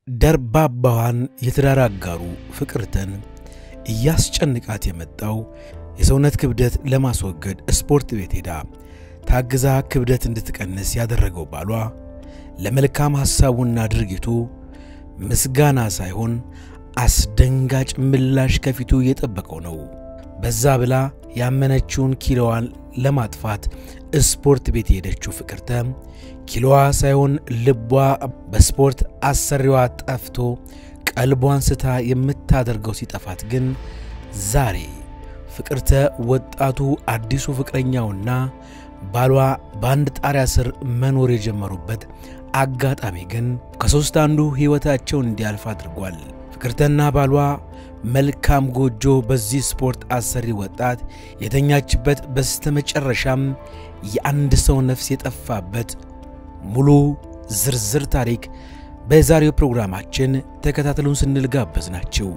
ደርባባዋን የትዳር አጋሩ ፍቅርተን እያስጨንቃት የመጣው የሰውነት ክብደት ለማስወገድ ስፖርት ቤት ሄዳ ታግዛ ክብደት እንድትቀንስ ያደረገው ባሏ ለመልካም ሐሳቡና ድርጊቱ ምስጋና ሳይሆን አስደንጋጭ ምላሽ ከፊቱ እየጠበቀው ነው። በዛ ብላ ያመነችውን ኪሎዋን ለማጥፋት ስፖርት ቤት የሄደችው ፍቅርተ ኪሎዋ ሳይሆን ልቧ በስፖርት አሰሪዋ ጠፍቶ ቀልቧን ስታ የምታደርገው ሲጠፋት ግን ዛሬ ፍቅርተ ወጣቱ አዲሱ ፍቅረኛውና ባሏ በአንድ ጣሪያ ስር መኖር የጀመሩበት አጋጣሚ ግን ከሦስት አንዱ ሕይወታቸውን እንዲያልፍ አድርጓል። ፍቅርተና ባሏ መልካም ጎጆ በዚህ ስፖርት አሰሪ ወጣት የተኛችበት በስተመጨረሻም የአንድ ሰው ነፍስ የጠፋበት ሙሉ ዝርዝር ታሪክ በዛሬው ፕሮግራማችን ተከታተሉን ስንል ጋበዝ ናቸው።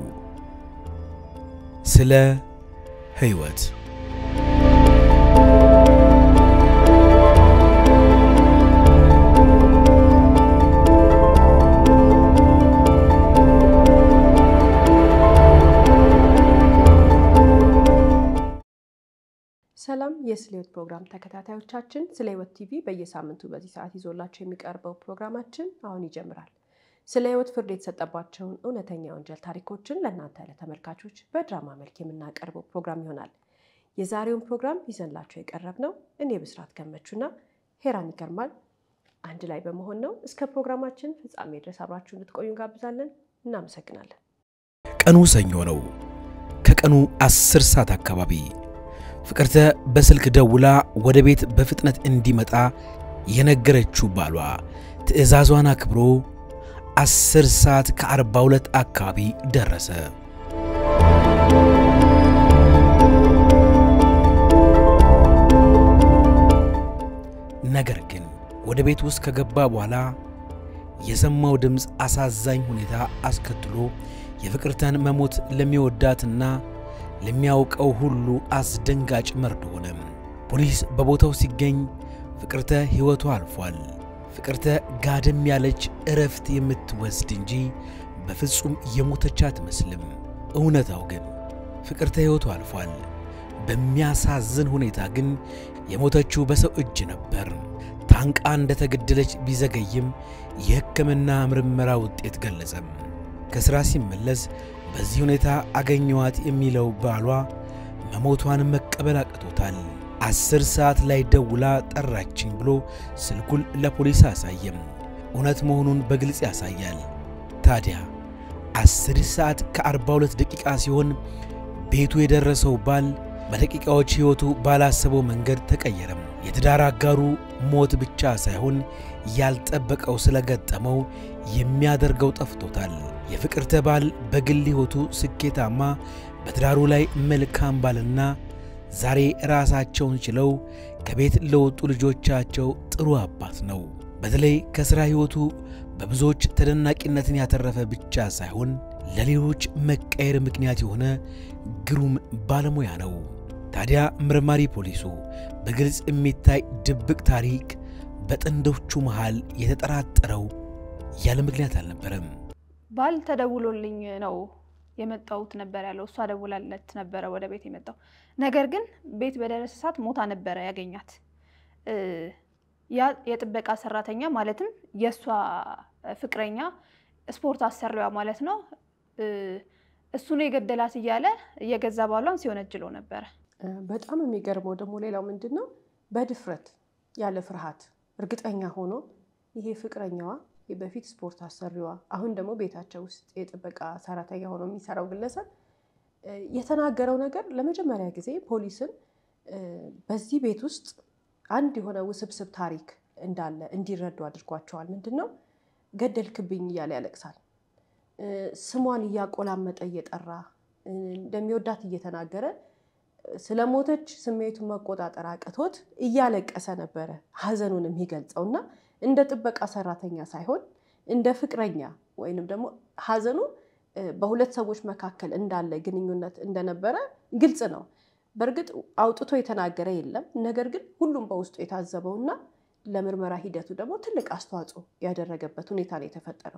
ስለ ሕይወት ሰላም የስለ ሕይወት ፕሮግራም ተከታታዮቻችን፣ ስለ ሕይወት ቲቪ በየሳምንቱ በዚህ ሰዓት ይዞላቸው የሚቀርበው ፕሮግራማችን አሁን ይጀምራል። ስለ ሕይወት ፍርድ የተሰጠባቸውን እውነተኛ የወንጀል ታሪኮችን ለእናንተ ለተመልካቾች በድራማ መልክ የምናቀርበው ፕሮግራም ይሆናል። የዛሬውን ፕሮግራም ይዘንላቸው የቀረብነው እኔ ብስራት ገመቹና ሄራን ይገርማል አንድ ላይ በመሆን ነው። እስከ ፕሮግራማችን ፍጻሜ ድረስ አብራችሁ እንድትቆዩ እንጋብዛለን። እናመሰግናለን። ቀኑ ሰኞ ነው። ከቀኑ አስር ሰዓት አካባቢ ፍቅርተ በስልክ ደውላ ወደ ቤት በፍጥነት እንዲመጣ የነገረችው ባሏ ትዕዛዟን አክብሮ አስር ሰዓት ከአርባ ሁለት አካባቢ ደረሰ። ነገር ግን ወደ ቤት ውስጥ ከገባ በኋላ የሰማው ድምፅ አሳዛኝ ሁኔታ አስከትሎ የፍቅርተን መሞት ለሚወዳትና ለሚያውቀው ሁሉ አስደንጋጭ መርዶ ሆነ። ፖሊስ በቦታው ሲገኝ ፍቅርተ ሕይወቷ አልፏል። ፍቅርተ ጋደም ያለች እረፍት የምትወስድ እንጂ በፍጹም የሞተች አትመስልም። እውነታው ግን ፍቅርተ ሕይወቷ አልፏል። በሚያሳዝን ሁኔታ ግን የሞተችው በሰው እጅ ነበር። ታንቃ እንደተገደለች ቢዘገይም የሕክምና ምርመራ ውጤት ገለጸም። ከሥራ ሲመለስ በዚህ ሁኔታ አገኘዋት የሚለው ባሏ መሞቷን መቀበል አቅቶታል። አስር ሰዓት ላይ ደውላ ጠራችኝ ብሎ ስልኩን ለፖሊስ አሳየም። እውነት መሆኑን በግልጽ ያሳያል። ታዲያ አስር ሰዓት ከአርባ ሁለት ደቂቃ ሲሆን ቤቱ የደረሰው ባል በደቂቃዎች ሕይወቱ ባላሰበው መንገድ ተቀየረም። የትዳር አጋሩ ሞት ብቻ ሳይሆን ያልጠበቀው ስለገጠመው የሚያደርገው ጠፍቶታል። የፍቅርተ ባል በግል ሕይወቱ ስኬታማ፣ በትዳሩ ላይ መልካም ባልና ዛሬ ራሳቸውን ችለው ከቤት ለወጡ ልጆቻቸው ጥሩ አባት ነው። በተለይ ከሥራ ሕይወቱ በብዙዎች ተደናቂነትን ያተረፈ ብቻ ሳይሆን ለሌሎች መቀየር ምክንያት የሆነ ግሩም ባለሙያ ነው። ታዲያ ምርማሪ ፖሊሱ በግልጽ የሚታይ ድብቅ ታሪክ በጥንዶቹ መሃል የተጠራጠረው ያለ ምክንያት አልነበረም። ባል ተደውሎልኝ ነው የመጣሁት ነበር ያለው። እሷ ደውላለት ነበረ ወደ ቤት የመጣው ነገር ግን ቤት በደረሰ ሰዓት ሞታ ነበረ ያገኛት። ያ የጥበቃ ሰራተኛ ማለትም የእሷ ፍቅረኛ ስፖርት አሰሪዋ ማለት ነው እሱ ነው የገደላት እያለ የገዛ ባሏን ሲወነጅለው ነበረ። በጣም የሚገርመው ደግሞ ሌላው ምንድን ነው፣ በድፍረት ያለ ፍርሃት እርግጠኛ ሆኖ ይሄ ፍቅረኛዋ በፊት ስፖርት አሰሪዋ አሁን ደግሞ ቤታቸው ውስጥ የጥበቃ ሰራተኛ ሆኖ የሚሰራው ግለሰብ የተናገረው ነገር ለመጀመሪያ ጊዜ ፖሊስን በዚህ ቤት ውስጥ አንድ የሆነ ውስብስብ ታሪክ እንዳለ እንዲረዱ አድርጓቸዋል። ምንድን ነው ገደልክብኝ እያለ ያለቅሳል። ስሟን እያቆላመጠ እየጠራ እንደሚወዳት እየተናገረ ስለሞተች ስሜቱን መቆጣጠር አቅቶት እያለቀሰ ነበረ ሀዘኑን የሚገልጸው እና እንደ ጥበቃ ሰራተኛ ሳይሆን እንደ ፍቅረኛ ወይንም ደግሞ ሀዘኑ በሁለት ሰዎች መካከል እንዳለ ግንኙነት እንደነበረ ግልጽ ነው። በእርግጥ አውጥቶ የተናገረ የለም። ነገር ግን ሁሉም በውስጡ የታዘበውና ለምርመራ ሂደቱ ደግሞ ትልቅ አስተዋጽኦ ያደረገበት ሁኔታ ነው የተፈጠረው።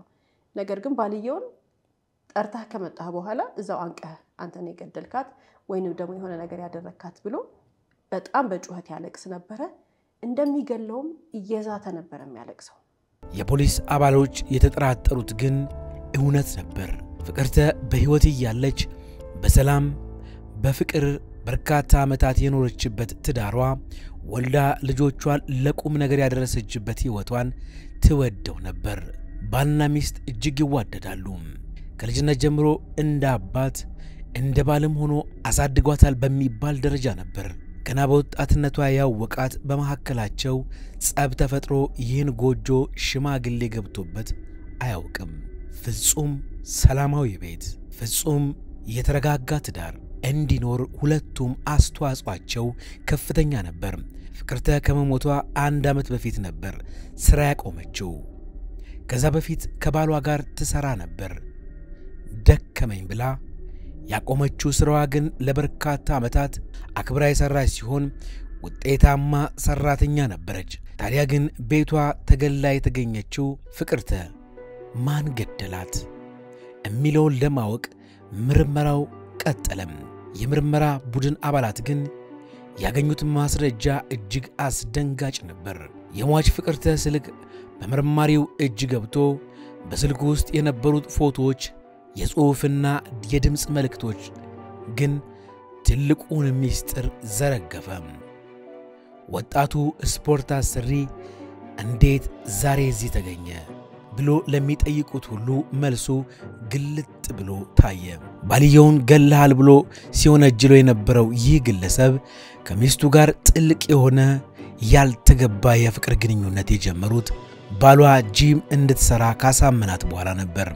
ነገር ግን ባልየውን ጠርታህ ከመጣህ በኋላ እዛው አንቀህ አንተን የገደልካት ወይንም ደግሞ የሆነ ነገር ያደረግካት ብሎ በጣም በጩኸት ያለቅስ ነበረ። እንደሚገለውም እየዛተ ነበር የሚያለቅሰው። የፖሊስ አባሎች የተጠራጠሩት ግን እውነት ነበር። ፍቅርተ በሕይወት እያለች በሰላም በፍቅር በርካታ ዓመታት የኖረችበት ትዳሯ ወልዳ ልጆቿን ለቁም ነገር ያደረሰችበት ሕይወቷን ትወደው ነበር። ባልና ሚስት እጅግ ይዋደዳሉ። ከልጅነት ጀምሮ እንደ አባት እንደ ባልም ሆኖ አሳድጓታል በሚባል ደረጃ ነበር። ገና በወጣትነቷ ያወቃት በመካከላቸው ጸብ ተፈጥሮ ይህን ጎጆ ሽማግሌ ገብቶበት አያውቅም። ፍጹም ሰላማዊ ቤት፣ ፍጹም የተረጋጋ ትዳር እንዲኖር ሁለቱም አስተዋጽኦአቸው ከፍተኛ ነበር። ፍቅርተ ከመሞቷ አንድ ዓመት በፊት ነበር ሥራ ያቆመችው። ከዛ በፊት ከባሏ ጋር ትሠራ ነበር። ደከመኝ ብላ ያቆመችው ሥራዋ ግን ለበርካታ ዓመታት አክብራ የሠራች ሲሆን ውጤታማ ሠራተኛ ነበረች። ታዲያ ግን ቤቷ ተገላ የተገኘችው ፍቅርተ ማን ገደላት የሚለውን ለማወቅ ምርመራው ቀጠለም። የምርመራ ቡድን አባላት ግን ያገኙት ማስረጃ እጅግ አስደንጋጭ ነበር። የሟች ፍቅርተ ስልክ በመርማሪው እጅ ገብቶ በስልኩ ውስጥ የነበሩት ፎቶዎች፣ የጽሑፍና የድምፅ መልእክቶች ግን ትልቁን ምስጢር ዘረገፈ። ወጣቱ ስፖርት አሰሪ እንዴት ዛሬ እዚህ ተገኘ ብሎ ለሚጠይቁት ሁሉ መልሱ ግልጥ ብሎ ታየ። ባልየውን ገለሃል ብሎ ሲወነጅሎ የነበረው ይህ ግለሰብ ከሚስቱ ጋር ጥልቅ የሆነ ያልተገባ የፍቅር ግንኙነት የጀመሩት ባሏ ጂም እንድትሰራ ካሳመናት በኋላ ነበር።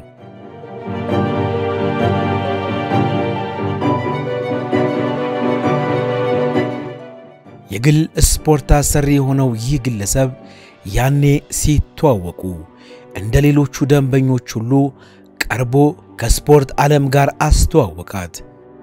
የግል ስፖርት አሰሪ የሆነው ይህ ግለሰብ ያኔ ሲተዋወቁ እንደ ሌሎቹ ደንበኞች ሁሉ ቀርቦ ከስፖርት ዓለም ጋር አስተዋወቃት።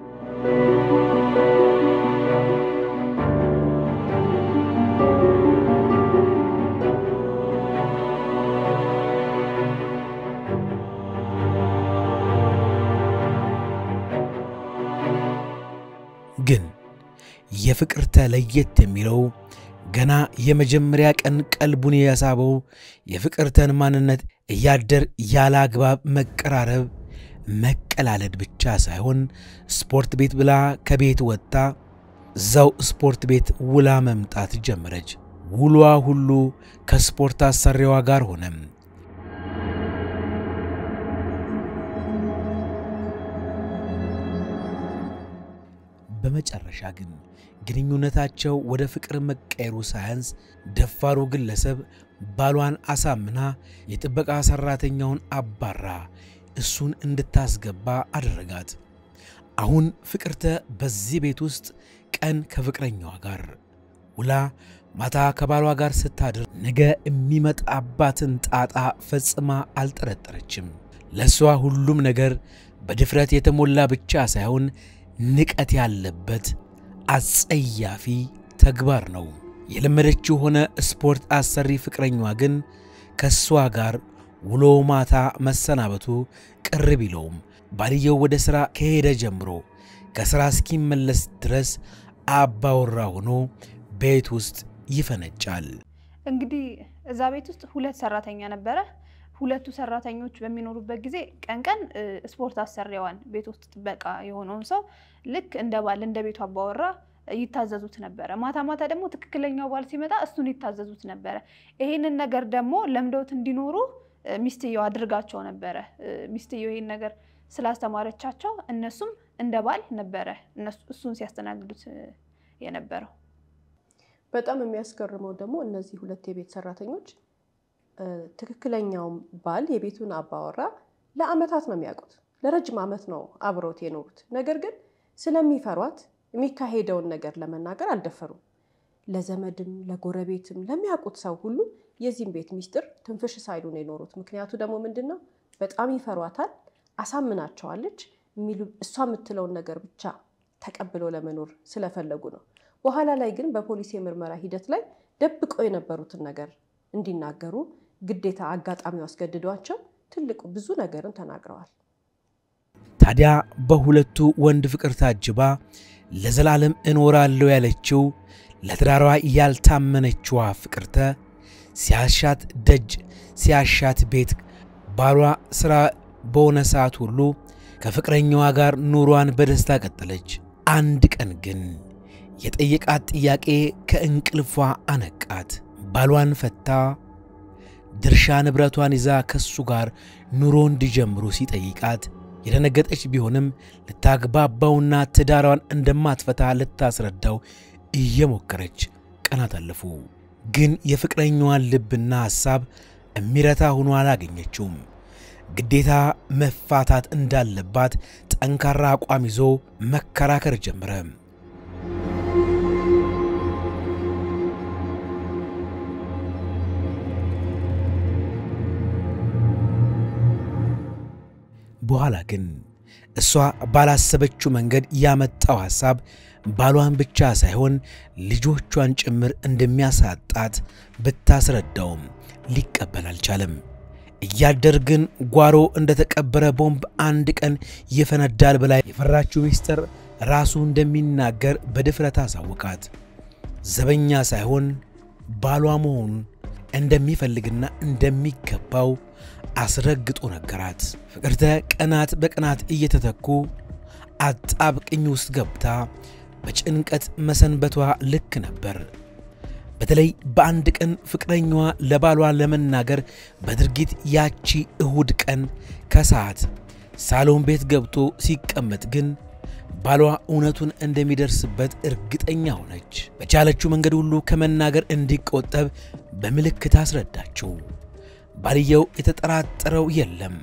ግን የፍቅርተ ለየት የሚለው ገና የመጀመሪያ ቀን ቀልቡን ያሳበው የፍቅርተን ማንነት እያደር ያለ አግባብ መቀራረብ፣ መቀላለድ ብቻ ሳይሆን ስፖርት ቤት ብላ ከቤት ወጥታ እዛው ስፖርት ቤት ውላ መምጣት ጀመረች። ውሏ ሁሉ ከስፖርት አሰሪዋ ጋር ሆነም። በመጨረሻ ግን ግንኙነታቸው ወደ ፍቅር መቀየሩ ሳያንስ ደፋሩ ግለሰብ ባሏን አሳምና የጥበቃ ሠራተኛውን አባራ እሱን እንድታስገባ አደረጋት። አሁን ፍቅርተ በዚህ ቤት ውስጥ ቀን ከፍቅረኛዋ ጋር ውላ ማታ ከባሏ ጋር ስታድር ነገ የሚመጣባትን ጣጣ ፈጽማ አልጠረጠረችም። ለእሷ ሁሉም ነገር በድፍረት የተሞላ ብቻ ሳይሆን ንቀት ያለበት አጸያፊ ተግባር ነው። የለመደችው ሆነ ስፖርት አሰሪ ፍቅረኛዋ ግን ከእሷ ጋር ውሎ ማታ መሰናበቱ ቅር ቢለውም ባልየው ወደ ሥራ ከሄደ ጀምሮ ከሥራ እስኪመለስ ድረስ አባወራ ሆኖ ቤት ውስጥ ይፈነጫል። እንግዲህ እዛ ቤት ውስጥ ሁለት ሰራተኛ ነበረ። ሁለቱ ሰራተኞች በሚኖሩበት ጊዜ ቀን ቀን ስፖርት አሰሪዋን ቤት ውስጥ ጥበቃ የሆነውን ሰው ልክ እንደ ባል እንደ ቤቱ አባወራ ይታዘዙት ነበረ። ማታ ማታ ደግሞ ትክክለኛው ባል ሲመጣ እሱን ይታዘዙት ነበረ። ይሄንን ነገር ደግሞ ለምደውት እንዲኖሩ ሚስትየው አድርጋቸው ነበረ። ሚስትየው ይሄን ነገር ስላስተማረቻቸው እነሱም እንደ ባል ነበረ እሱን ሲያስተናግዱት የነበረው። በጣም የሚያስገርመው ደግሞ እነዚህ ሁለት የቤት ሰራተኞች ትክክለኛውም ባል የቤቱን አባወራ ለአመታት ነው የሚያውቁት። ለረጅም ዓመት ነው አብረውት የኖሩት። ነገር ግን ስለሚፈሯት የሚካሄደውን ነገር ለመናገር አልደፈሩም። ለዘመድም ለጎረቤትም ለሚያውቁት ሰው ሁሉ የዚህም ቤት ሚስጥር ትንፍሽ ሳይሉ ነው የኖሩት። ምክንያቱ ደግሞ ምንድን ነው? በጣም ይፈሯታል። አሳምናቸዋለች። እሷ የምትለውን ነገር ብቻ ተቀብለው ለመኖር ስለፈለጉ ነው። በኋላ ላይ ግን በፖሊስ የምርመራ ሂደት ላይ ደብቀው የነበሩትን ነገር እንዲናገሩ ግዴታ አጋጣሚው አስገድዷቸው ትልቁ ብዙ ነገርን ተናግረዋል። ታዲያ በሁለቱ ወንድ ፍቅር ታጅባ ለዘላለም እኖራለሁ ያለችው ለትዳሯ ያልታመነችዋ ፍቅርተ ሲያሻት ደጅ ሲያሻት ቤት ባሏ ሥራ በሆነ ሰዓት ሁሉ ከፍቅረኛዋ ጋር ኑሯን በደስታ ቀጠለች። አንድ ቀን ግን የጠየቃት ጥያቄ ከእንቅልፏ አነቃት። ባሏን ፈታ ድርሻ ንብረቷን ይዛ ከሱ ጋር ኑሮ እንዲጀምሩ ሲጠይቃት የደነገጠች ቢሆንም ልታግባባውና ትዳሯን እንደማትፈታ ልታስረዳው እየሞከረች ቀናት አለፉ። ግን የፍቅረኛዋን ልብና ሐሳብ እሚረታ ሆኖ አላገኘችውም። ግዴታ መፋታት እንዳለባት ጠንካራ አቋም ይዞ መከራከር ጀመረ። በኋላ ግን እሷ ባላሰበችው መንገድ ያመጣው ሐሳብ ባሏን ብቻ ሳይሆን ልጆቿን ጭምር እንደሚያሳጣት ብታስረዳውም ሊቀበል አልቻለም። እያደር ግን ጓሮ እንደተቀበረ ቦምብ አንድ ቀን ይፈነዳል ብላ የፈራችው ሚስጥር ራሱ እንደሚናገር በድፍረት አሳወቃት። ዘበኛ ሳይሆን ባሏ መሆኑን እንደሚፈልግና እንደሚገባው አስረግጦ ነገራት። ፍቅርተ ቀናት በቀናት እየተተኩ አጣብቅኝ ውስጥ ገብታ በጭንቀት መሰንበቷ ልክ ነበር። በተለይ በአንድ ቀን ፍቅረኛዋ ለባሏ ለመናገር በድርጊት ያቺ እሁድ ቀን ከሰዓት ሳሎን ቤት ገብቶ ሲቀመጥ ግን ባሏ እውነቱን እንደሚደርስበት እርግጠኛ ሆነች። በቻለችው መንገድ ሁሉ ከመናገር እንዲቆጠብ በምልክት አስረዳችው። ባልየው የተጠራጠረው የለም።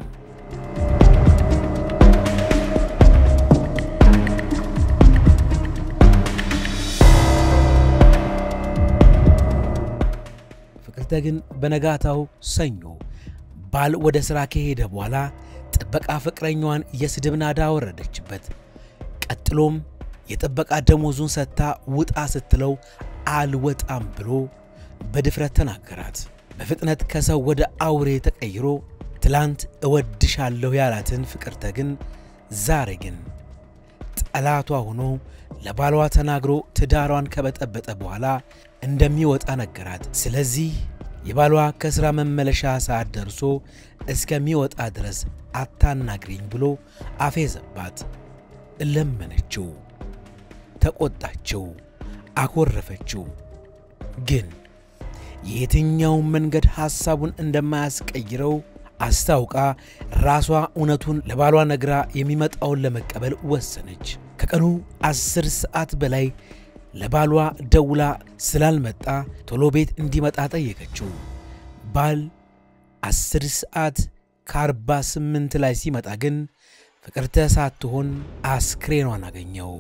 ፍቅርተ ግን በነጋታው ሰኞ ባል ወደ ሥራ ከሄደ በኋላ ጥበቃ ፍቅረኛዋን የስድብ ናዳ ወረደችበት። ቀጥሎም የጥበቃ ደሞዙን ሰጥታ ውጣ ስትለው አልወጣም ብሎ በድፍረት ተናገራት። በፍጥነት ከሰው ወደ አውሬ ተቀይሮ ትላንት እወድሻለሁ ያላትን ፍቅርተ ግን ዛሬ ግን ጠላቷ ሆኖ ለባሏ ተናግሮ ትዳሯን ከበጠበጠ በኋላ እንደሚወጣ ነገራት። ስለዚህ የባሏ ከሥራ መመለሻ ሰዓት ደርሶ እስከሚወጣ ድረስ አታናግሪኝ ብሎ አፌዘባት። ለመነችው፣ ተቆጣችው፣ አኮረፈችው። ግን የየትኛውን መንገድ ሐሳቡን እንደማያስቀይረው አስታውቃ ራሷ እውነቱን ለባሏ ነግራ የሚመጣውን ለመቀበል ወሰነች። ከቀኑ አስር ሰዓት በላይ ለባሏ ደውላ ስላልመጣ ቶሎ ቤት እንዲመጣ ጠየቀችው። ባል አስር ሰዓት ከአርባ ስምንት ላይ ሲመጣ ግን ፍቅርተ ሳትሆን አስክሬኗን አገኘው።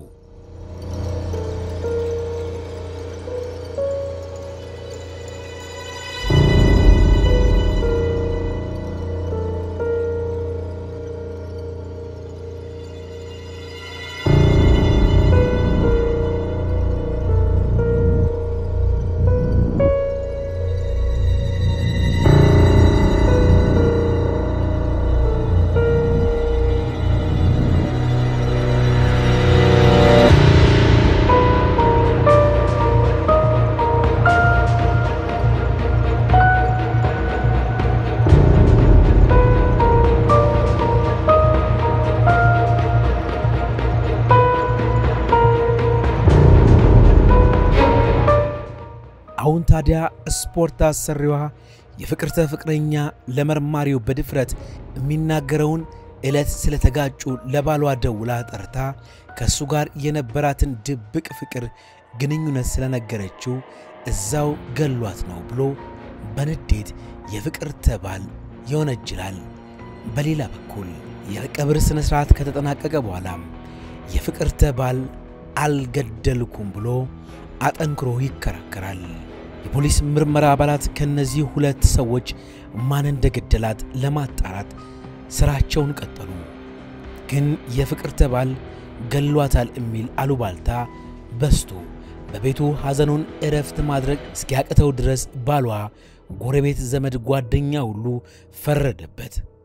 አሁን ታዲያ ስፖርት አሰሪዋ የፍቅርተ ፍቅረኛ ለመርማሪው በድፍረት የሚናገረውን ዕለት ስለተጋጩ ለባሏ ደውላ ጠርታ ከእሱ ጋር የነበራትን ድብቅ ፍቅር ግንኙነት ስለነገረችው እዛው ገሏት ነው ብሎ በንዴት የፍቅርተ ባል ይወነጅላል። በሌላ በኩል የቀብር ሥነ ሥርዓት ከተጠናቀቀ በኋላም የፍቅርተ ባል አልገደልኩም ብሎ አጠንክሮ ይከራከራል። የፖሊስ ምርመራ አባላት ከነዚህ ሁለት ሰዎች ማን እንደገደላት ለማጣራት ስራቸውን ቀጠሉ። ግን የፍቅርተ ባል ገሏታል የሚል አሉባልታ በስቶ በቤቱ ሐዘኑን እረፍት ማድረግ እስኪያቅተው ድረስ ባሏ፣ ጎረቤት፣ ዘመድ፣ ጓደኛ ሁሉ ፈረደበት።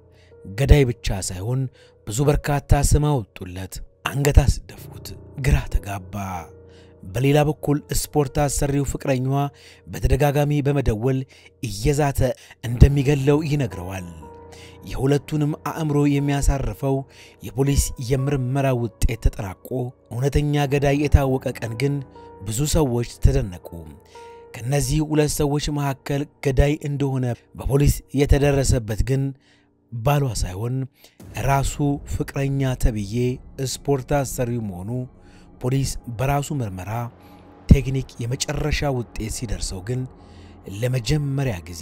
ገዳይ ብቻ ሳይሆን ብዙ በርካታ ስም አወጡለት፣ አንገት አስደፉት፣ ግራ ተጋባ። በሌላ በኩል ስፖርት አሰሪው ፍቅረኛዋ በተደጋጋሚ በመደወል እየዛተ እንደሚገለው ይነግረዋል። የሁለቱንም አእምሮ የሚያሳርፈው የፖሊስ የምርመራ ውጤት ተጠናቆ እውነተኛ ገዳይ የታወቀ ቀን ግን ብዙ ሰዎች ተደነቁ። ከነዚህ ሁለት ሰዎች መካከል ገዳይ እንደሆነ በፖሊስ የተደረሰበት ግን ባሏ ሳይሆን ራሱ ፍቅረኛ ተብዬ ስፖርት አሰሪው መሆኑ ፖሊስ በራሱ ምርመራ ቴክኒክ የመጨረሻ ውጤት ሲደርሰው ግን ለመጀመሪያ ጊዜ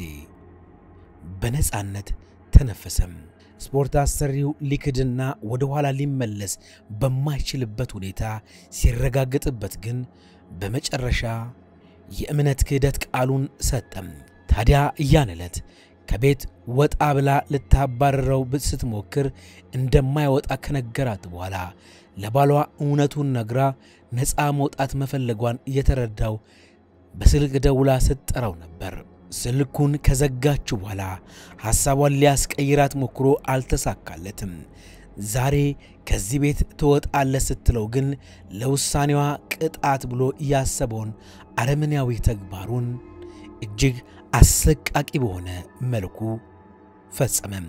በነፃነት ተነፈሰም። ስፖርት አሰሪው ሊክድና ወደ ኋላ ሊመለስ በማይችልበት ሁኔታ ሲረጋገጥበት ግን በመጨረሻ የእምነት ክህደት ቃሉን ሰጠም። ታዲያ ያን ዕለት ከቤት ወጣ ብላ ልታባረረው ስትሞክር እንደማይወጣ ከነገራት በኋላ ለባሏ እውነቱን ነግራ ነፃ መውጣት መፈለጓን የተረዳው በስልክ ደውላ ስትጠራው ነበር። ስልኩን ከዘጋችው በኋላ ሐሳቧን ሊያስቀይራት ሞክሮ አልተሳካለትም። ዛሬ ከዚህ ቤት ትወጣለህ ስትለው ግን ለውሳኔዋ ቅጣት ብሎ ያሰበውን አረመኔያዊ ተግባሩን እጅግ አሰቃቂ በሆነ መልኩ ፈጸመም።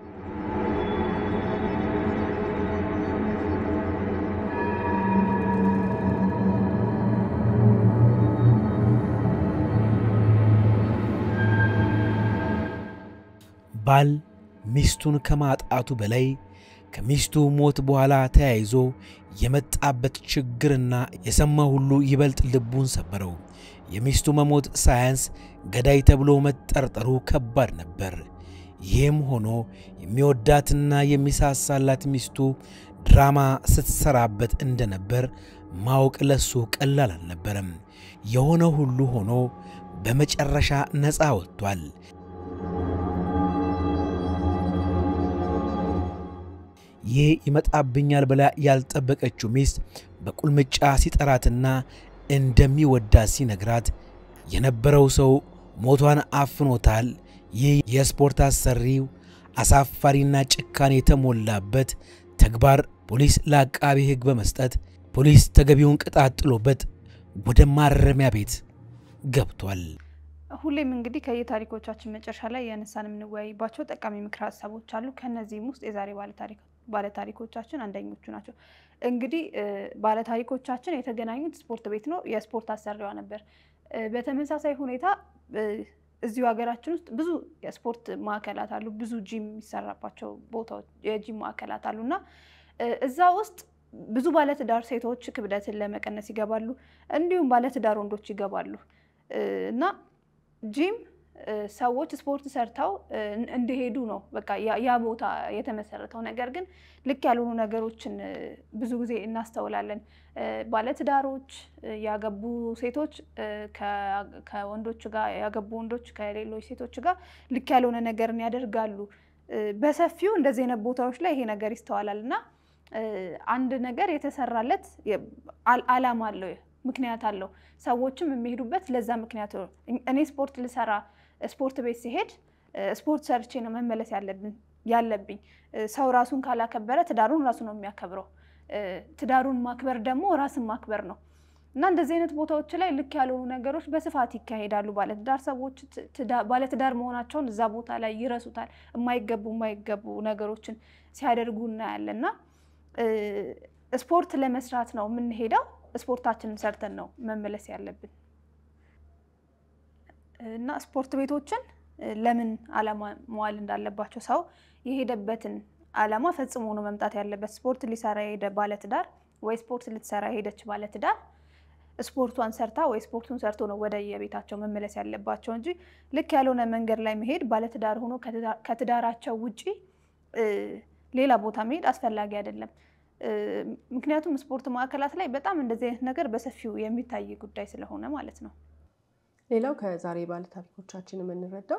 ባል ሚስቱን ከማጣቱ በላይ ከሚስቱ ሞት በኋላ ተያይዞ የመጣበት ችግርና የሰማ ሁሉ ይበልጥ ልቡን ሰበረው። የሚስቱ መሞት ሳያንስ ገዳይ ተብሎ መጠርጠሩ ከባድ ነበር። ይህም ሆኖ የሚወዳትና የሚሳሳላት ሚስቱ ድራማ ስትሰራበት እንደነበር ማወቅ ለሱ ቀላል አልነበረም። የሆነ ሁሉ ሆኖ በመጨረሻ ነፃ ወጥቷል። ይህ ይመጣብኛል ብላ ያልጠበቀችው ሚስት በቁልምጫ ሲጠራትና እንደሚወዳት ሲነግራት የነበረው ሰው ሞቷን አፍኖታል። ይህ የስፖርት አሰሪው አሳፋሪና ጭካኔ የተሞላበት ተግባር ፖሊስ ለአቃቢ ሕግ በመስጠት ፖሊስ ተገቢውን ቅጣት ጥሎበት ወደ ማረሚያ ቤት ገብቷል። ሁሌም እንግዲህ ከየታሪኮቻችን መጨረሻ ላይ ያነሳን የምንወያይባቸው ጠቃሚ ምክር ሀሳቦች አሉ። ከነዚህም ውስጥ የዛሬ ባለታሪኮቻችን አንደኞቹ ናቸው። እንግዲህ ባለታሪኮቻችን የተገናኙት ስፖርት ቤት ነው። የስፖርት አሰሪዋ ነበር። በተመሳሳይ ሁኔታ እዚሁ ሀገራችን ውስጥ ብዙ የስፖርት ማዕከላት አሉ። ብዙ ጂም የሚሰራባቸው ቦታዎች የጂም ማዕከላት አሉ እና እዛ ውስጥ ብዙ ባለትዳር ሴቶች ክብደትን ለመቀነስ ይገባሉ። እንዲሁም ባለትዳር ወንዶች ይገባሉ እና ጂም ሰዎች ስፖርት ሰርተው እንዲሄዱ ነው በቃ ያ ቦታ የተመሰረተው። ነገር ግን ልክ ያልሆኑ ነገሮችን ብዙ ጊዜ እናስተውላለን። ባለትዳሮች ያገቡ ሴቶች ከወንዶች ጋር ያገቡ ወንዶች ከሌሎች ሴቶች ጋር ልክ ያልሆነ ነገርን ያደርጋሉ። በሰፊው እንደዚህ አይነት ቦታዎች ላይ ይሄ ነገር ይስተዋላል እና አንድ ነገር የተሰራለት ዓላማ አለው፣ ምክንያት አለው። ሰዎችም የሚሄዱበት ለዛ ምክንያት ነው። እኔ ስፖርት ልሰራ ስፖርት ቤት ሲሄድ ስፖርት ሰርቼ ነው መመለስ ያለብኝ። ሰው ራሱን ካላከበረ ትዳሩን ራሱ ነው የሚያከብረው። ትዳሩን ማክበር ደግሞ ራስን ማክበር ነው እና እንደዚህ አይነት ቦታዎች ላይ ልክ ያልሆኑ ነገሮች በስፋት ይካሄዳሉ። ባለትዳር ሰዎች ባለትዳር መሆናቸውን እዛ ቦታ ላይ ይረሱታል። የማይገቡ የማይገቡ ነገሮችን ሲያደርጉ እናያለን እና ስፖርት ለመስራት ነው የምንሄደው። ስፖርታችንን ሰርተን ነው መመለስ ያለብን እና ስፖርት ቤቶችን ለምን ዓላማ መዋል እንዳለባቸው ሰው የሄደበትን ዓላማ ፈጽሞ ነው መምጣት ያለበት። ስፖርት ሊሰራ የሄደ ባለትዳር ወይ ስፖርት ልትሰራ የሄደች ባለትዳር ስፖርቷን ሰርታ ወይ ስፖርቱን ሰርቶ ነው ወደ የቤታቸው መመለስ ያለባቸው እንጂ ልክ ያልሆነ መንገድ ላይ መሄድ ባለትዳር ሆኖ ከትዳራቸው ውጪ ሌላ ቦታ መሄድ አስፈላጊ አይደለም። ምክንያቱም ስፖርት ማዕከላት ላይ በጣም እንደዚህ አይነት ነገር በሰፊው የሚታይ ጉዳይ ስለሆነ ማለት ነው። ሌላው ከዛሬ ባለ ታሪኮቻችን የምንረዳው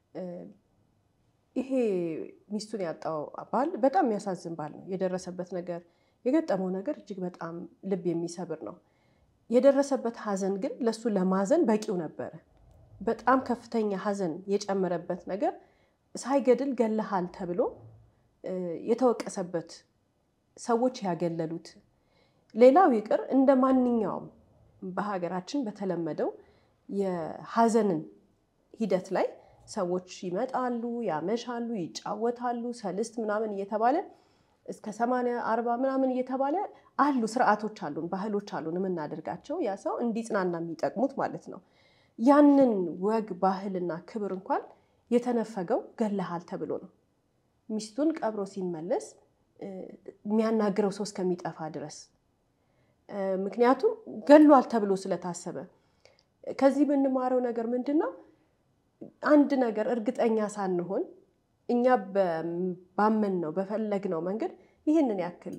ይሄ ሚስቱን ያጣው ባል በጣም የሚያሳዝን ባል ነው። የደረሰበት ነገር የገጠመው ነገር እጅግ በጣም ልብ የሚሰብር ነው። የደረሰበት ሐዘን ግን ለሱ ለማዘን በቂው ነበረ። በጣም ከፍተኛ ሐዘን የጨመረበት ነገር ሳይገድል ገለሃል ተብሎ የተወቀሰበት ሰዎች ያገለሉት ሌላው ይቅር እንደ ማንኛውም በሀገራችን በተለመደው የሀዘንን ሂደት ላይ ሰዎች ይመጣሉ፣ ያመሻሉ፣ ይጫወታሉ፣ ሰልስት ምናምን እየተባለ እስከ ሰማንያ አርባ ምናምን እየተባለ አሉ ስርዓቶች አሉን፣ ባህሎች አሉን የምናደርጋቸው ያ ሰው እንዲጽናና የሚጠቅሙት ማለት ነው። ያንን ወግ ባህልና ክብር እንኳን የተነፈገው ገለሃል ተብሎ ነው። ሚስቱን ቀብሮ ሲመለስ የሚያናግረው ሰው እስከሚጠፋ ድረስ ምክንያቱም ገሏል ተብሎ ስለታሰበ። ከዚህ የምንማረው ነገር ምንድን ነው? አንድ ነገር እርግጠኛ ሳንሆን እኛ ባመን ነው በፈለግ ነው መንገድ ይህንን ያክል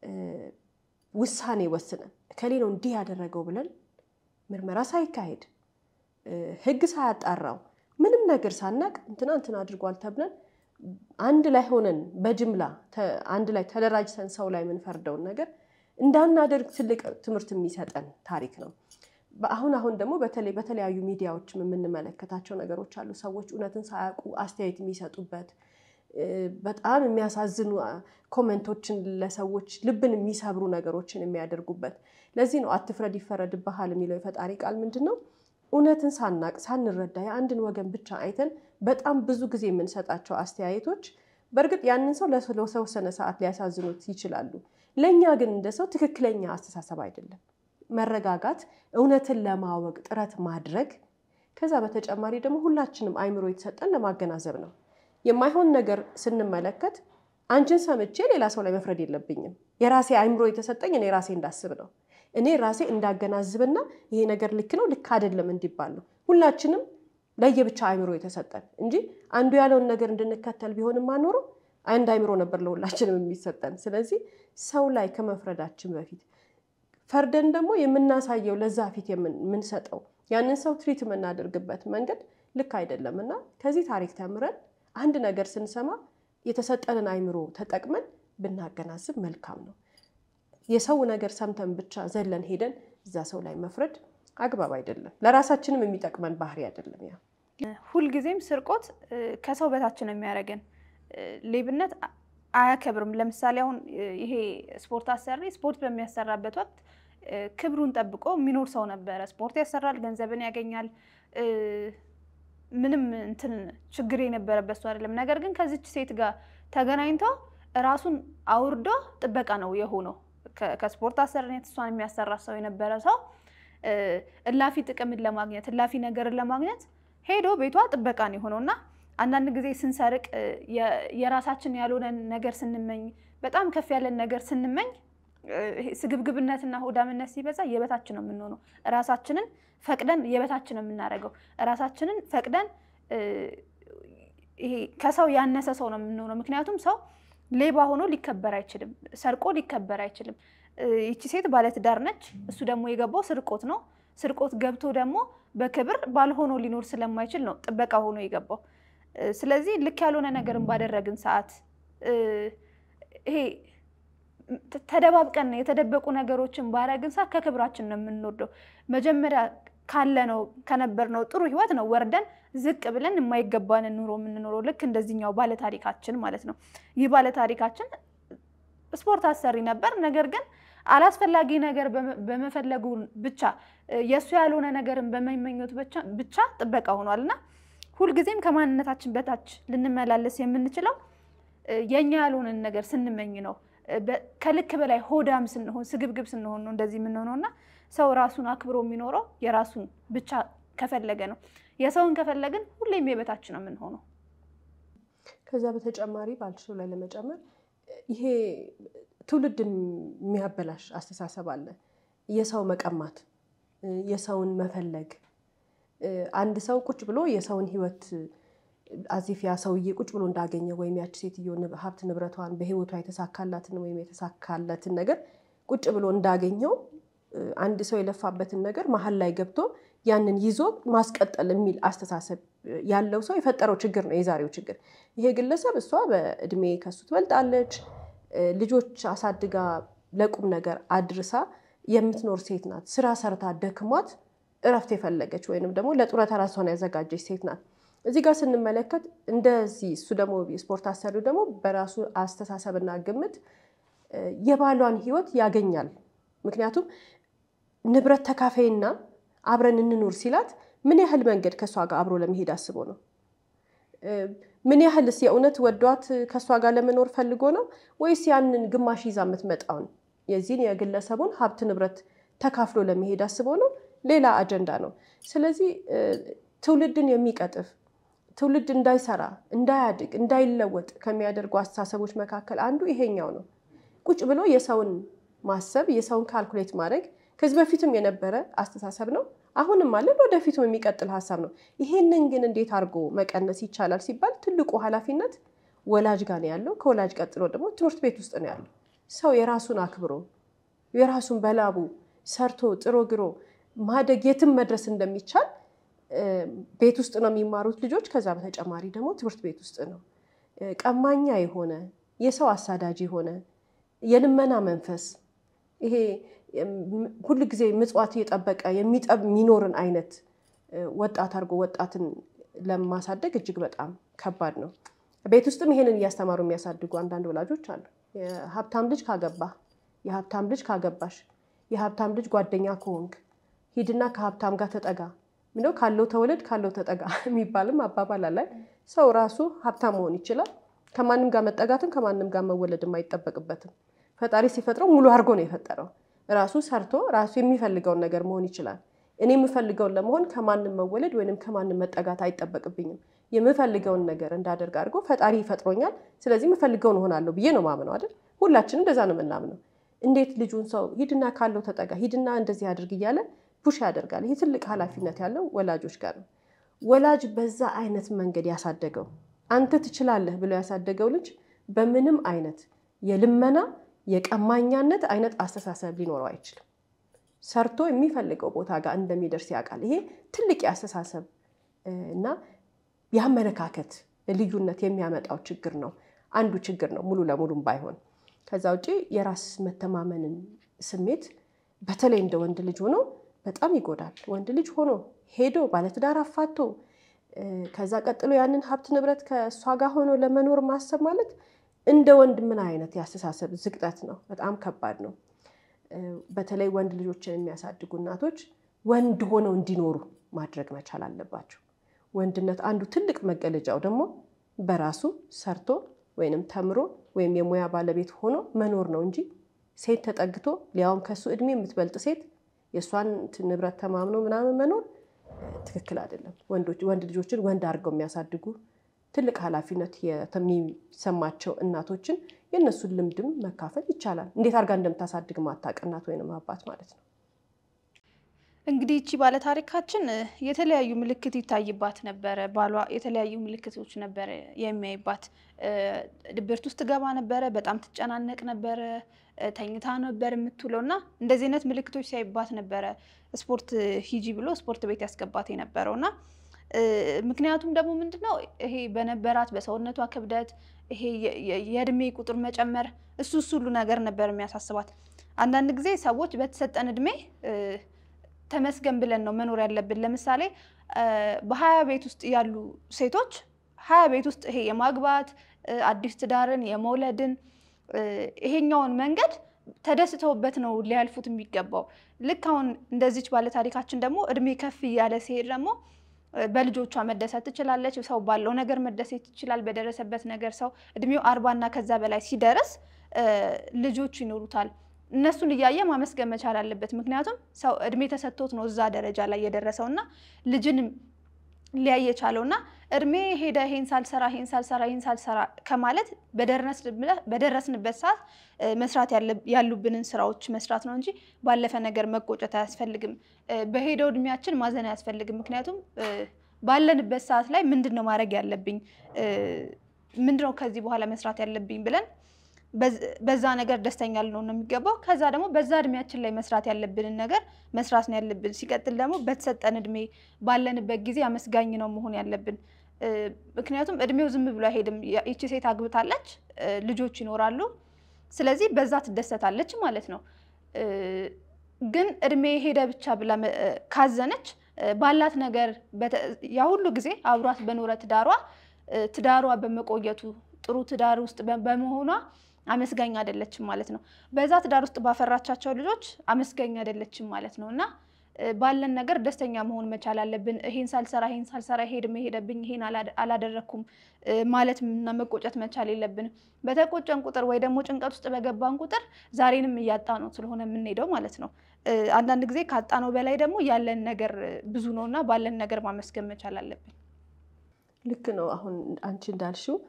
ውሳኔ ወስነን እከሌ ነው እንዲህ ያደረገው ብለን ምርመራ ሳይካሄድ ሕግ ሳያጣራው ምንም ነገር ሳናቅ እንትና እንትና አድርጓል ተብለን አንድ ላይ ሆነን በጅምላ አንድ ላይ ተደራጅተን ሰው ላይ የምንፈርደውን ነገር እንዳናደርግ ትልቅ ትምህርት የሚሰጠን ታሪክ ነው። አሁን አሁን ደግሞ በተለይ በተለያዩ ሚዲያዎችም የምንመለከታቸው ነገሮች አሉ። ሰዎች እውነትን ሳያውቁ አስተያየት የሚሰጡበት በጣም የሚያሳዝኑ ኮመንቶችን ለሰዎች ልብን የሚሰብሩ ነገሮችን የሚያደርጉበት። ለዚህ ነው አትፍረድ ይፈረድብሃል የሚለው የፈጣሪ ቃል ምንድን ነው? እውነትን ሳናቅ ሳንረዳ የአንድን ወገን ብቻ አይተን በጣም ብዙ ጊዜ የምንሰጣቸው አስተያየቶች በእርግጥ ያንን ሰው ለተወሰነ ሰዓት ሊያሳዝኑት ይችላሉ። ለእኛ ግን እንደ ሰው ትክክለኛ አስተሳሰብ አይደለም። መረጋጋት፣ እውነትን ለማወቅ ጥረት ማድረግ፣ ከዛ በተጨማሪ ደግሞ ሁላችንም አይምሮ የተሰጠን ለማገናዘብ ነው። የማይሆን ነገር ስንመለከት አንቺን ሰምቼ ሌላ ሰው ላይ መፍረድ የለብኝም። የራሴ አይምሮ የተሰጠኝ እኔ ራሴ እንዳስብ ነው። እኔ ራሴ እንዳገናዝብና ይሄ ነገር ልክ ነው ልክ አይደለም እንዲባል ነው። ሁላችንም ለየብቻ አይምሮ የተሰጠን እንጂ አንዱ ያለውን ነገር እንድንከተል ቢሆንም አኖሮ አንድ አይምሮ ነበር ለሁላችንም የሚሰጠን። ስለዚህ ሰው ላይ ከመፍረዳችን በፊት ፈርደን ደግሞ የምናሳየው ለዛ ፊት የምንሰጠው ያንን ሰው ትሪት የምናደርግበት መንገድ ልክ አይደለም እና ከዚህ ታሪክ ተምረን አንድ ነገር ስንሰማ የተሰጠንን አይምሮ ተጠቅመን ብናገናዝብ መልካም ነው። የሰው ነገር ሰምተን ብቻ ዘለን ሄደን እዛ ሰው ላይ መፍረድ አግባብ አይደለም። ለራሳችንም የሚጠቅመን ባህሪ አይደለም። ያ ሁልጊዜም ስርቆት ከሰው በታች ነው የሚያደርገን። ሌብነት አያከብርም። ለምሳሌ አሁን ይሄ ስፖርት አሰሪ ስፖርት በሚያሰራበት ወቅት ክብሩን ጠብቆ የሚኖር ሰው ነበረ። ስፖርት ያሰራል፣ ገንዘብን ያገኛል። ምንም እንትን ችግር የነበረበት ሰው አይደለም። ነገር ግን ከዚች ሴት ጋር ተገናኝቶ ራሱን አውርዶ ጥበቃ ነው የሆነው። ከስፖርት አሰሪነት እሷን የሚያሰራ ሰው የነበረ ሰው እላፊ ጥቅምን ለማግኘት እላፊ ነገርን ለማግኘት ሄዶ ቤቷ ጥበቃ ነው የሆነው እና አንዳንድ ጊዜ ስንሰርቅ የራሳችን ያልሆነን ነገር ስንመኝ በጣም ከፍ ያለን ነገር ስንመኝ ስግብግብነትና ሆዳምነት ሲበዛ የበታችን ነው የምንሆነው። ራሳችንን ፈቅደን የበታችን ነው የምናደርገው። ራሳችንን ፈቅደን ይሄ ከሰው ያነሰ ሰው ነው የምንሆነው። ምክንያቱም ሰው ሌባ ሆኖ ሊከበር አይችልም፣ ሰርቆ ሊከበር አይችልም። ይቺ ሴት ባለትዳር ነች፣ እሱ ደግሞ የገባው ስርቆት ነው። ስርቆት ገብቶ ደግሞ በክብር ባልሆኖ ሊኖር ስለማይችል ነው ጥበቃ ሆኖ የገባው። ስለዚህ ልክ ያልሆነ ነገርን ባደረግን ሰዓት ይሄ ተደባብቀን የተደበቁ ነገሮችን ባደረግን ሰዓት ከክብራችን ነው የምንወርደው። መጀመሪያ ካለነው ከነበርነው ጥሩ ህይወት ነው ወርደን ዝቅ ብለን የማይገባንን ኑሮ የምንኖረው። ልክ እንደዚህኛው ባለታሪካችን ማለት ነው። ይህ ባለታሪካችን ስፖርት አሰሪ ነበር። ነገር ግን አላስፈላጊ ነገር በመፈለጉ ብቻ የእሱ ያልሆነ ነገርን በመመኘት ብቻ ጥበቃ ሆኗል እና ሁልጊዜም ከማንነታችን በታች ልንመላለስ የምንችለው የእኛ ያልሆነን ነገር ስንመኝ ነው። ከልክ በላይ ሆዳም ስንሆን፣ ስግብግብ ስንሆን ነው እንደዚህ የምንሆነው እና ሰው ራሱን አክብሮ የሚኖረው የራሱን ብቻ ከፈለገ ነው። የሰውን ከፈለግን ሁሌም የበታች ነው የምንሆነው። ከዛ በተጨማሪ ባልሽው ላይ ለመጨመር ይሄ ትውልድ የሚያበላሽ አስተሳሰብ አለ። የሰው መቀማት፣ የሰውን መፈለግ አንድ ሰው ቁጭ ብሎ የሰውን ህይወት አዚፍ ያ ሰውዬ ቁጭ ብሎ እንዳገኘ ወይም ያቺ ሴትዮ ሀብት ንብረቷን በህይወቷ የተሳካላትን ወይም የተሳካለትን ነገር ቁጭ ብሎ እንዳገኘው አንድ ሰው የለፋበትን ነገር መሀል ላይ ገብቶ ያንን ይዞ ማስቀጠል የሚል አስተሳሰብ ያለው ሰው የፈጠረው ችግር ነው የዛሬው ችግር። ይሄ ግለሰብ እሷ በእድሜ ከሱ ትበልጣለች፣ ልጆች አሳድጋ ለቁም ነገር አድርሳ የምትኖር ሴት ናት። ስራ ሰርታ ደክሟት እረፍት የፈለገች ወይንም ደግሞ ለጡረታ ራሷን ያዘጋጀች ሴት ናት። እዚህ ጋር ስንመለከት እንደዚህ እሱ ደግሞ ስፖርት አሰሪው ደግሞ በራሱ አስተሳሰብና ግምት የባሏን ህይወት ያገኛል። ምክንያቱም ንብረት ተካፋይና አብረን እንኑር ሲላት ምን ያህል መንገድ ከእሷ ጋር አብሮ ለመሄድ አስቦ ነው? ምን ያህልስ የእውነት ወዷት ከእሷ ጋር ለመኖር ፈልጎ ነው ወይስ ያንን ግማሽ ይዛ የምትመጣውን የዚህን የግለሰቡን ሀብት ንብረት ተካፍሎ ለመሄድ አስቦ ነው? ሌላ አጀንዳ ነው። ስለዚህ ትውልድን የሚቀጥፍ ትውልድ እንዳይሰራ፣ እንዳያድግ፣ እንዳይለወጥ ከሚያደርጉ አስተሳሰቦች መካከል አንዱ ይሄኛው ነው። ቁጭ ብሎ የሰውን ማሰብ የሰውን ካልኩሌት ማድረግ ከዚህ በፊትም የነበረ አስተሳሰብ ነው። አሁንም አለን፣ ወደፊትም የሚቀጥል ሀሳብ ነው። ይሄንን ግን እንዴት አድርጎ መቀነስ ይቻላል ሲባል ትልቁ ኃላፊነት ወላጅ ጋር ነው ያለው። ከወላጅ ቀጥሎ ደግሞ ትምህርት ቤት ውስጥ ነው ያለው። ሰው የራሱን አክብሮ የራሱን በላቡ ሰርቶ ጥሮ ግሮ ማደግ የትም መድረስ እንደሚቻል ቤት ውስጥ ነው የሚማሩት ልጆች። ከዛ በተጨማሪ ደግሞ ትምህርት ቤት ውስጥ ነው። ቀማኛ የሆነ የሰው አሳዳጅ የሆነ የልመና መንፈስ ይሄ ሁል ጊዜ ምጽዋት እየጠበቀ የሚጠብ የሚኖርን አይነት ወጣት አድርጎ ወጣትን ለማሳደግ እጅግ በጣም ከባድ ነው። ቤት ውስጥም ይሄንን እያስተማሩ የሚያሳድጉ አንዳንድ ወላጆች አሉ። የሀብታም ልጅ ካገባ፣ የሀብታም ልጅ ካገባሽ፣ የሀብታም ልጅ ጓደኛ ከሆንክ ሂድና ከሀብታም ጋር ተጠጋ ምነው ካለው ተወለድ ካለው ተጠጋ የሚባልም አባባል አለ። ሰው ራሱ ሀብታም መሆን ይችላል። ከማንም ጋር መጠጋትም ከማንም ጋር መወለድም አይጠበቅበትም። ፈጣሪ ሲፈጥረው ሙሉ አድርጎ ነው የፈጠረው። ራሱ ሰርቶ ራሱ የሚፈልገውን ነገር መሆን ይችላል። እኔ የምፈልገውን ለመሆን ከማንም መወለድ ወይንም ከማንም መጠጋት አይጠበቅብኝም። የምፈልገውን ነገር እንዳደርግ አድርጎ ፈጣሪ ይፈጥሮኛል። ስለዚህ የምፈልገውን እሆናለሁ ብዬ ነው ማምነው አይደል? ሁላችንም እንደዛ ነው የምናምነው። እንዴት ልጁን ሰው ሂድና ካለው ተጠጋ፣ ሂድና እንደዚህ አድርግ እያለ ፑሽ ያደርጋል። ይህ ትልቅ ኃላፊነት ያለው ወላጆች ጋር ነው። ወላጅ በዛ አይነት መንገድ ያሳደገው አንተ ትችላለህ ብሎ ያሳደገው ልጅ በምንም አይነት የልመና የቀማኛነት አይነት አስተሳሰብ ሊኖረው አይችልም። ሰርቶ የሚፈልገው ቦታ ጋር እንደሚደርስ ያውቃል። ይሄ ትልቅ የአስተሳሰብ እና የአመለካከት ልዩነት የሚያመጣው ችግር ነው። አንዱ ችግር ነው ሙሉ ለሙሉም ባይሆን። ከዛ ውጭ የራስ መተማመንን ስሜት በተለይ እንደ ወንድ ልጅ ሆኖ በጣም ይጎዳል። ወንድ ልጅ ሆኖ ሄዶ ባለትዳር አፋቶ ከዛ ቀጥሎ ያንን ሀብት ንብረት ከእሷ ጋር ሆኖ ለመኖር ማሰብ ማለት እንደ ወንድ ምን አይነት የአስተሳሰብ ዝቅጠት ነው? በጣም ከባድ ነው። በተለይ ወንድ ልጆችን የሚያሳድጉ እናቶች ወንድ ሆነው እንዲኖሩ ማድረግ መቻል አለባቸው። ወንድነት አንዱ ትልቅ መገለጫው ደግሞ በራሱ ሰርቶ ወይንም ተምሮ ወይም የሙያ ባለቤት ሆኖ መኖር ነው እንጂ ሴት ተጠግቶ ሊያውም ከሱ እድሜ የምትበልጥ ሴት የእሷን ንብረት ተማምኖ ምናምን መኖር ትክክል አይደለም። ወንዶች ወንድ ልጆችን ወንድ አድርገው የሚያሳድጉ ትልቅ ኃላፊነት የሚሰማቸው እናቶችን የእነሱን ልምድም መካፈል ይቻላል። እንዴት አድርጋ እንደምታሳድግ ማታውቅ እናት ወይንም አባት ማለት ነው። እንግዲህ ይቺ ባለታሪካችን የተለያዩ ምልክት ይታይባት ነበረ። ባሏ የተለያዩ ምልክቶች ነበረ የሚያይባት። ድብርት ውስጥ ገባ ነበረ፣ በጣም ትጨናነቅ ነበረ፣ ተኝታ ነበር የምትውለው እና እንደዚህ አይነት ምልክቶች ሲያይባት ነበረ ስፖርት ሂጂ ብሎ ስፖርት ቤት ያስገባት የነበረው እና ምክንያቱም ደግሞ ምንድን ነው ይሄ በነበራት በሰውነቷ ክብደት ይሄ የእድሜ ቁጥር መጨመር እሱ እሱ ሁሉ ነገር ነበር የሚያሳስባት። አንዳንድ ጊዜ ሰዎች በተሰጠን እድሜ ተመስገን ብለን ነው መኖር ያለብን። ለምሳሌ በሀያ ቤት ውስጥ ያሉ ሴቶች ሀያ ቤት ውስጥ ይሄ የማግባት አዲስ ትዳርን የመውለድን ይሄኛውን መንገድ ተደስተውበት ነው ሊያልፉት የሚገባው። ልክ አሁን እንደዚች ባለታሪካችን ደግሞ እድሜ ከፍ እያለ ሲሄድ ደግሞ በልጆቿ መደሰት ትችላለች። ሰው ባለው ነገር መደሰት ይችላል። በደረሰበት ነገር ሰው እድሜው አርባና ከዛ በላይ ሲደርስ ልጆች ይኖሩታል። እነሱን እያየ ማመስገን መቻል አለበት። ምክንያቱም ሰው እድሜ ተሰጥቶት ነው እዛ ደረጃ ላይ የደረሰው እና ልጅን ሊያይ የቻለው እና እድሜ ሄደ ይሄን ሳልሰራ ይሄን ሳልሰራ ይሄን ሳልሰራ ከማለት በደረስንበት ሰዓት መስራት ያሉብንን ስራዎች መስራት ነው እንጂ ባለፈ ነገር መቆጨት አያስፈልግም። በሄደው እድሜያችን ማዘን አያስፈልግም። ምክንያቱም ባለንበት ሰዓት ላይ ምንድን ነው ማድረግ ያለብኝ፣ ምንድን ነው ከዚህ በኋላ መስራት ያለብኝ ብለን በዛ ነገር ደስተኛ ልንሆን ነው የሚገባው። ከዛ ደግሞ በዛ እድሜያችን ላይ መስራት ያለብንን ነገር መስራት ነው ያለብን። ሲቀጥል ደግሞ በተሰጠን እድሜ ባለንበት ጊዜ አመስጋኝ ነው መሆን ያለብን። ምክንያቱም እድሜው ዝም ብሎ አይሄድም። ይቺ ሴት አግብታለች፣ ልጆች ይኖራሉ። ስለዚህ በዛ ትደሰታለች ማለት ነው። ግን እድሜ ሄደ ብቻ ብላ ካዘነች ባላት ነገር ያ ሁሉ ጊዜ አብሯት በኖረ ትዳሯ ትዳሯ በመቆየቱ ጥሩ ትዳር ውስጥ በመሆኗ አመስጋኝ አይደለችም ማለት ነው። በዛ ትዳር ውስጥ ባፈራቻቸው ልጆች አመስጋኝ አይደለችም ማለት ነው እና ባለን ነገር ደስተኛ መሆን መቻል አለብን። ይሄን ሳልሰራ ይሄን ሳልሰራ ሄድ መሄደብኝ ይሄን አላደረግኩም ማለት እና መቆጨት መቻል የለብንም። በተቆጨን ቁጥር ወይ ደግሞ ጭንቀት ውስጥ በገባን ቁጥር ዛሬንም እያጣ ነው ስለሆነ የምንሄደው ማለት ነው። አንዳንድ ጊዜ ካጣነው በላይ ደግሞ ያለን ነገር ብዙ ነው እና ባለን ነገር ማመስገን መቻል አለብን። ልክ ነው። አሁን አንቺ እንዳልሽው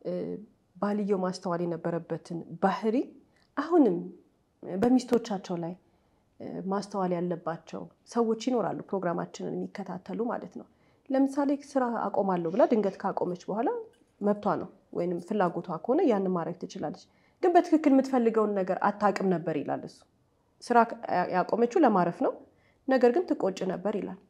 ባልየው ማስተዋል የነበረበትን ባህሪ አሁንም በሚስቶቻቸው ላይ ማስተዋል ያለባቸው ሰዎች ይኖራሉ፣ ፕሮግራማችንን የሚከታተሉ ማለት ነው። ለምሳሌ ስራ አቆማለሁ ብላ ድንገት ካቆመች በኋላ መብቷ ነው ወይም ፍላጎቷ ከሆነ ያንን ማድረግ ትችላለች። ግን በትክክል የምትፈልገውን ነገር አታውቅም ነበር ይላል እሱ። ስራ ያቆመችው ለማረፍ ነው፣ ነገር ግን ትቆጭ ነበር ይላል።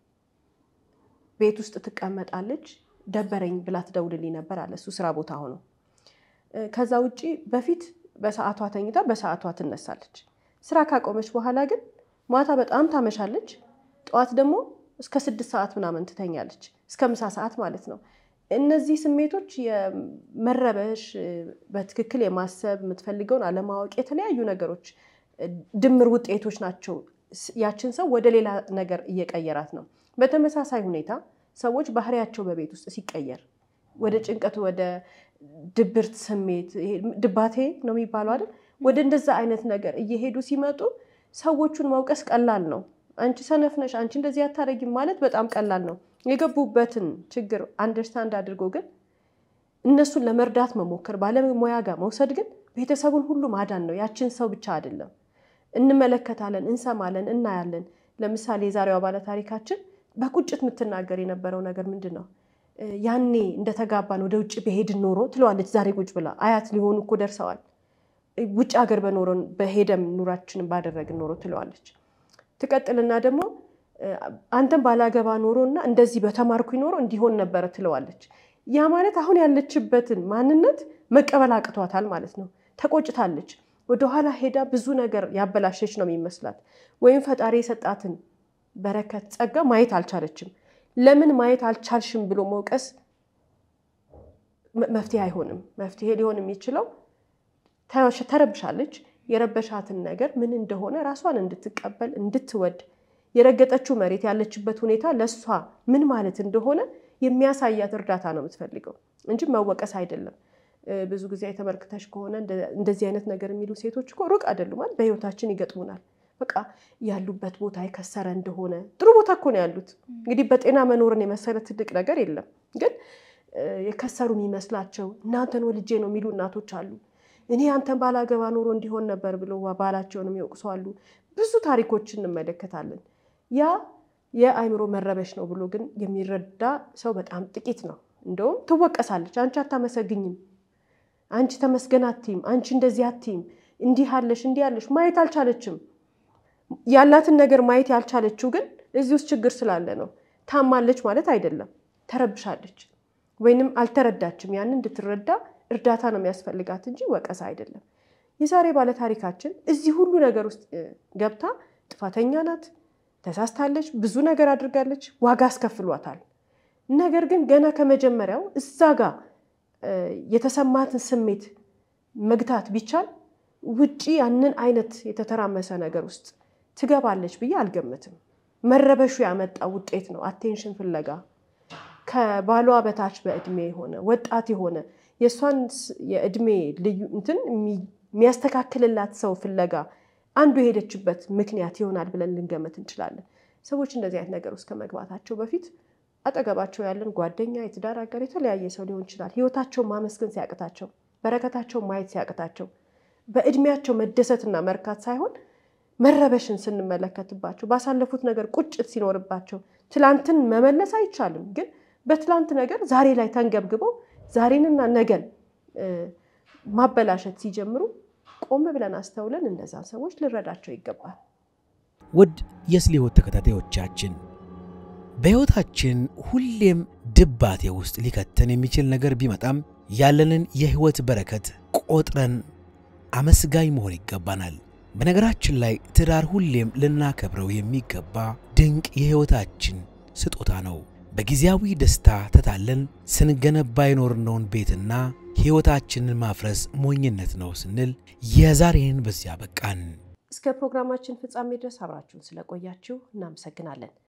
ቤት ውስጥ ትቀመጣለች፣ ደበረኝ ብላ ትደውልልኝ ነበር አለ እሱ ስራ ቦታ ሆኖ። ከዛ ውጭ በፊት በሰዓቷ ተኝታ በሰዓቷ ትነሳለች። ስራ ካቆመች በኋላ ግን ማታ በጣም ታመሻለች። ጠዋት ደግሞ እስከ ስድስት ሰዓት ምናምን ትተኛለች፣ እስከ ምሳ ሰዓት ማለት ነው። እነዚህ ስሜቶች የመረበሽ በትክክል የማሰብ የምትፈልገውን አለማወቅ፣ የተለያዩ ነገሮች ድምር ውጤቶች ናቸው። ያችን ሰው ወደ ሌላ ነገር እየቀየራት ነው። በተመሳሳይ ሁኔታ ሰዎች ባህሪያቸው በቤት ውስጥ ሲቀየር ወደ ጭንቀት፣ ወደ ድብርት ስሜት ድባቴ ነው የሚባለው አይደል? ወደ እንደዛ አይነት ነገር እየሄዱ ሲመጡ ሰዎቹን መውቀስ ቀላል ነው። አንቺ ሰነፍ ነሽ፣ አንቺ እንደዚህ አታደርጊም ማለት በጣም ቀላል ነው። የገቡበትን ችግር አንደርስታንድ አድርጎ ግን እነሱን ለመርዳት መሞከር፣ ባለሙያ ጋር መውሰድ ግን ቤተሰቡን ሁሉ ማዳን ነው። ያችን ሰው ብቻ አይደለም። እንመለከታለን፣ እንሰማለን፣ እናያለን። ለምሳሌ የዛሬዋ ባለታሪካችን በቁጭት የምትናገር የነበረው ነገር ምንድን ነው? ያኔ እንደተጋባን ወደ ውጭ በሄድን ኖሮ ትለዋለች። ዛሬ ቁጭ ብላ አያት ሊሆኑ እኮ ደርሰዋል። ውጭ ሀገር በኖረን በሄደም ኑራችንን ባደረግን ኖሮ ትለዋለች። ትቀጥልና ደግሞ አንተም ባላገባ ኖሮ እና እንደዚህ በተማርኩኝ ኖሮ እንዲሆን ነበረ ትለዋለች። ያ ማለት አሁን ያለችበትን ማንነት መቀበል አቅቷታል ማለት ነው። ተቆጭታለች። ወደኋላ ሄዳ ብዙ ነገር ያበላሸች ነው የሚመስላት። ወይም ፈጣሪ የሰጣትን በረከት ጸጋ ማየት አልቻለችም። ለምን ማየት አልቻልሽም ብሎ መውቀስ መፍትሄ አይሆንም። መፍትሄ ሊሆን የሚችለው ተረብሻለች። የረበሻትን ነገር ምን እንደሆነ ራሷን እንድትቀበል እንድትወድ፣ የረገጠችው መሬት ያለችበት ሁኔታ ለእሷ ምን ማለት እንደሆነ የሚያሳያት እርዳታ ነው የምትፈልገው እንጂ መወቀስ አይደለም። ብዙ ጊዜ ተመልክተሽ ከሆነ እንደዚህ አይነት ነገር የሚሉ ሴቶች እኮ ሩቅ አይደሉም። በህይወታችን ይገጥሙናል። በቃ ያሉበት ቦታ የከሰረ እንደሆነ ጥሩ ቦታ እኮ ነው ያሉት። እንግዲህ በጤና መኖርን የመሰለ ትልቅ ነገር የለም። ግን የከሰሩ የሚመስላቸው እናንተን ወልጄ ነው የሚሉ እናቶች አሉ። እኔ አንተን ባላገባ ኖሮ እንዲሆን ነበር ብሎ ባላቸውንም ይወቅሱ አሉ። ብዙ ታሪኮችን እንመለከታለን። ያ የአእምሮ መረበሽ ነው ብሎ ግን የሚረዳ ሰው በጣም ጥቂት ነው። እንደውም ትወቀሳለች። አንቺ አታመሰግኝም፣ አንቺ ተመስገን አትይም፣ አንቺ እንደዚህ አትይም፣ እንዲህ አለሽ፣ እንዲህ አለሽ ማየት አልቻለችም። ያላትን ነገር ማየት ያልቻለችው ግን እዚህ ውስጥ ችግር ስላለ ነው። ታማለች ማለት አይደለም፣ ተረብሻለች ወይንም አልተረዳችም። ያንን እንድትረዳ እርዳታ ነው የሚያስፈልጋት እንጂ ወቀሳ አይደለም። የዛሬ ባለታሪካችን እዚህ ሁሉ ነገር ውስጥ ገብታ ጥፋተኛ ናት፣ ተሳስታለች፣ ብዙ ነገር አድርጋለች፣ ዋጋ አስከፍሏታል። ነገር ግን ገና ከመጀመሪያው እዛ ጋር የተሰማትን ስሜት መግታት ቢቻል ውጪ ያንን አይነት የተተራመሰ ነገር ውስጥ ትገባለች ብዬ አልገምትም። መረበሹ ያመጣ ውጤት ነው። አቴንሽን ፍለጋ ከባሏ በታች በእድሜ የሆነ ወጣት የሆነ የእሷን የእድሜ ልዩ እንትን የሚያስተካክልላት ሰው ፍለጋ አንዱ የሄደችበት ምክንያት ይሆናል ብለን ልንገመት እንችላለን። ሰዎች እንደዚህ አይነት ነገር ውስጥ ከመግባታቸው በፊት አጠገባቸው ያለን ጓደኛ፣ የትዳር አጋር፣ የተለያየ ሰው ሊሆን ይችላል። ህይወታቸውን ማመስገን ሲያቅታቸው፣ በረከታቸውን ማየት ሲያቅታቸው፣ በእድሜያቸው መደሰትና መርካት ሳይሆን መረበሽን ስንመለከትባቸው፣ ባሳለፉት ነገር ቁጭት ሲኖርባቸው፣ ትላንትን መመለስ አይቻልም፣ ግን በትላንት ነገር ዛሬ ላይ ተንገብግበው ዛሬንና ነገን ማበላሸት ሲጀምሩ ቆም ብለን አስተውለን እነዛን ሰዎች ልረዳቸው ይገባል። ውድ የስለ ሕይወት ተከታታዮቻችን በሕይወታችን ሁሌም ድባቴ ውስጥ ሊከተን የሚችል ነገር ቢመጣም ያለንን የሕይወት በረከት ቆጥረን አመስጋኝ መሆን ይገባናል። በነገራችን ላይ ትዳር ሁሌም ልናከብረው የሚገባ ድንቅ የሕይወታችን ስጦታ ነው። በጊዜያዊ ደስታ ተታለን ስንገነባ የኖርነውን ቤትና ሕይወታችንን ማፍረስ ሞኝነት ነው ስንል የዛሬን በዚያ በቃን። እስከ ፕሮግራማችን ፍጻሜ ድረስ አብራችሁን ስለቆያችሁ እናመሰግናለን።